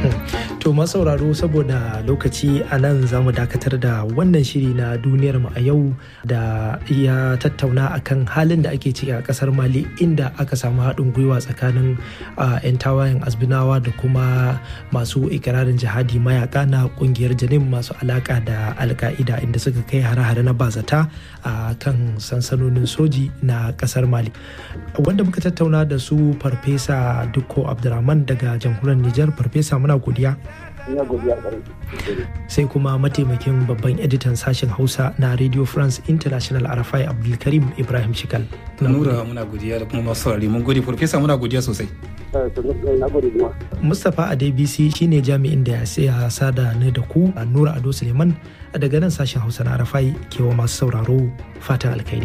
To sauraro saboda lokaci a nan za mu dakatar da wannan shiri na duniyar mu a yau da ya tattauna akan halin da ake ciki a kasar Mali inda aka samu haɗin gwiwa tsakanin 'yan tawayen azbinawa da kuma masu ikirarin jihadi mayaka na kungiyar janin masu alaka da alka'ida inda suka kai hare-hare na bazata a kan sansanonin soji na kasar Mali. Wanda muka tattauna da su farfesa Dukko Abdulrahman daga jamhuriyar Nijar farfesa muna godiya. sai kuma mataimakin babban editan sashen hausa na radio france international arafai abdulkarim ibrahim shikal nura muna godiya da kuma masu saurari mun gode farfesa muna godiya sosai mustapha adebisi shine jami'in da ya sada ni da ku a nura ado suleiman daga nan sashen hausa na arafai kewa masu sauraro fatan alkhairi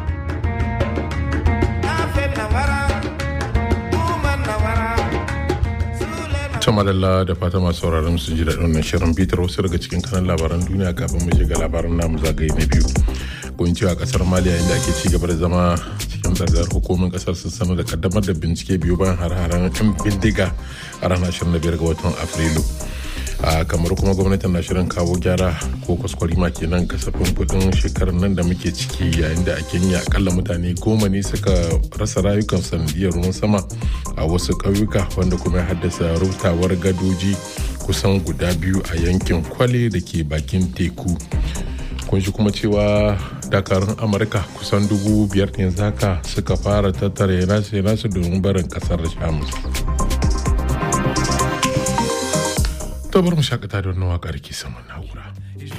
ta madalla da fata masu sauraron su ji daɗin wannan shirin bitar wasu daga cikin kanan labaran duniya kafin mu shiga labaran namu zagaye na biyu kun cewa kasar maliya inda ake ci gaba da zama cikin tsargar hukumin kasar sun sanar da kaddamar da bincike biyu bayan har-haren yan bindiga a ranar 25 ga watan afrilu a kamar kuma gwamnatin na shirin kawo gyara ko kwaskwarima kenan kasafin kudin shekarar nan da muke ciki yayin da a kenya akalla mutane goma ne suka rasa rayukan sanadiyar ruwan sama a wasu ƙauyuka wanda kuma ya haddasa rutawar gadoji kusan guda biyu a yankin kwale da ke bakin teku kun shi kuma cewa dakarun amurka kusan dubu biyar ne zaka suka fara tattara nasu nasu domin barin kasar shamus to bar mu shakata da wannan waƙar ke saman na'ura